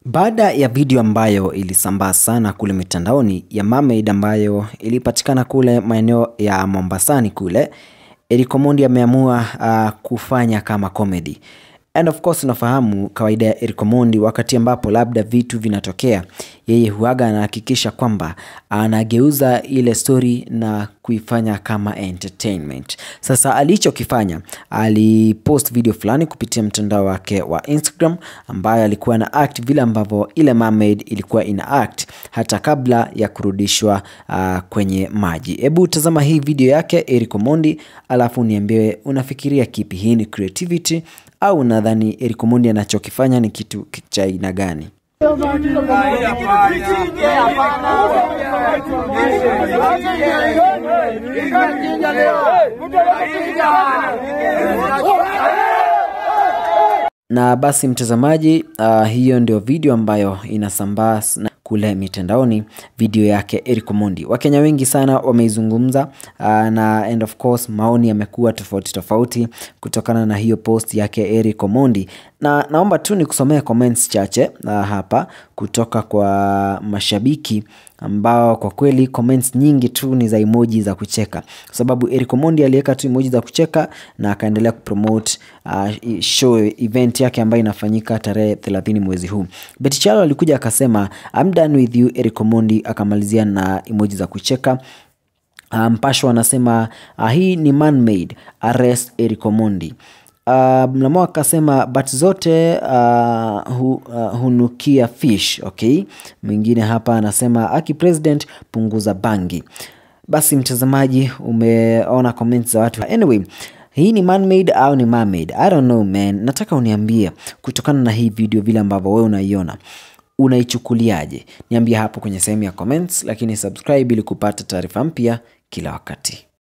Baada ya video ambayo ilisambaa sana kule mitandaoni ya mermaid ambayo ilipatikana kule maeneo ya Mombasani kule, Eric Omondi ameamua uh, kufanya kama comedy. And of course unafahamu kawaida ya Eric Omondi, wakati ambapo labda vitu vinatokea, yeye huaga anahakikisha kwamba anageuza ile story na kuifanya kama entertainment. Sasa alichokifanya, alipost video fulani kupitia mtandao wake wa Instagram ambayo alikuwa na act vile ambavyo ile mermaid ilikuwa ina act hata kabla ya kurudishwa uh, kwenye maji. Hebu tazama hii video yake Eric Omondi, alafu niambie unafikiria kipi, hii ni creativity au unadhani Eric Omondi anachokifanya ni kitu cha aina gani? Na basi mtazamaji, uh, hiyo ndio video ambayo inasambaa na kule mitandaoni, video yake Eric Omondi. Wakenya wengi sana wameizungumza uh, na and of course maoni yamekuwa tofauti tofauti kutokana na hiyo post yake Eric Omondi, na naomba tu nikusomea comments chache uh, hapa kutoka kwa mashabiki ambao kwa kweli comments nyingi tu ni za emoji za kucheka, kwa sababu Eric Omondi aliweka tu emoji za kucheka na akaendelea kupromote uh, show event yake ambayo inafanyika tarehe 30 mwezi huu. Betty Chalo alikuja akasema I'm done with you Eric Omondi, akamalizia na emoji za kucheka. Mpasho um, anasema uh, hii ni man made, arrest Eric Omondi. Uh, Mlamo akasema but zote uh, hu, uh, hunukia fish. Okay, mwingine hapa anasema aki president punguza bangi. Basi mtazamaji, umeona comments za watu. Anyway, hii ni man-made au ni mermaid? I don't know man. Nataka uniambie kutokana na hii video vile ambavyo wewe unaiona unaichukuliaje? Niambie hapo kwenye sehemu ya comments, lakini subscribe ili kupata taarifa mpya kila wakati.